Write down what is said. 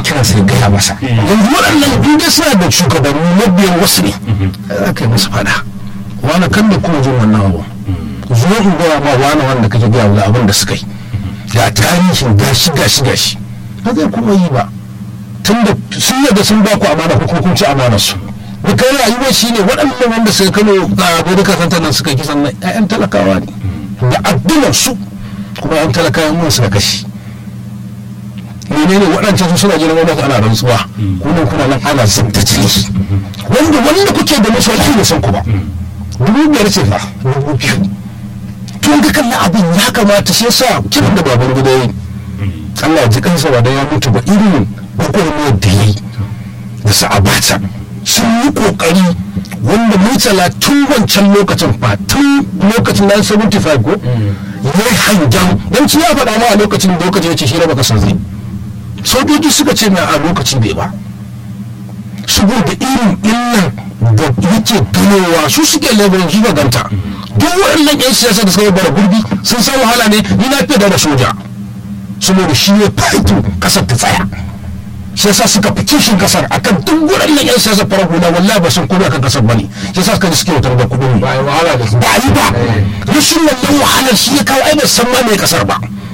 kiran sai gaya masa yanzu waɗannan in dai suna da shugabanni mabiyan wasu ne za ka yi masa fada wani kan da kuma jin wannan abu zo in gaya ma wani wanda kake gaya wa abin da suka yi ga tarihin gashi gashi gashi ba zai kuma yi ba tunda sun yadda sun ba ku amana ko kun ci amanar su da kai rayuwar shi ne waɗannan wanda suka kano a gobe kasanta nan suka kisan nan 'ya'yan talakawa ne da addinar su kuma 'yan talakawa mun suka kashi menene waɗancan su suna jiran wani ana rantsuwa kuma kuna nan ana zanta ciki wanda wanda kuke da masu wani ne san ku ba dubu biyar ce fa dubu biyu tun ga kallon abin ya kamata shi yasa kiran da baban gida yi Allah ya ji kansa ba da ya mutu ba irin gwagwarmayar da yi da sa'abata sun yi kokari wanda murtala tun wancan lokacin fa tun lokacin 1975 ko ya yi hangen don ci ya faɗa ma a lokacin lokacin ya ce shi baka san zai sojoji suka ce na a lokaci bai ba saboda irin illan da yake ganowa su suke labarin su ganta duk waɗannan 'yan siyasa da suka bara gurbi sun san wahala ne ni na fiye da soja saboda shi ne faitu kasar ta tsaya shi yasa suka fi kishin kasar akan duk waɗannan 'yan siyasa farar hula wallahi ba sun komai akan kasar bane shi yasa suka ji suke wutar da kuɗin ba yi wahala da su ba yi ba rashin wannan wahalar shi ya kawo ai ba san ma mai kasar ba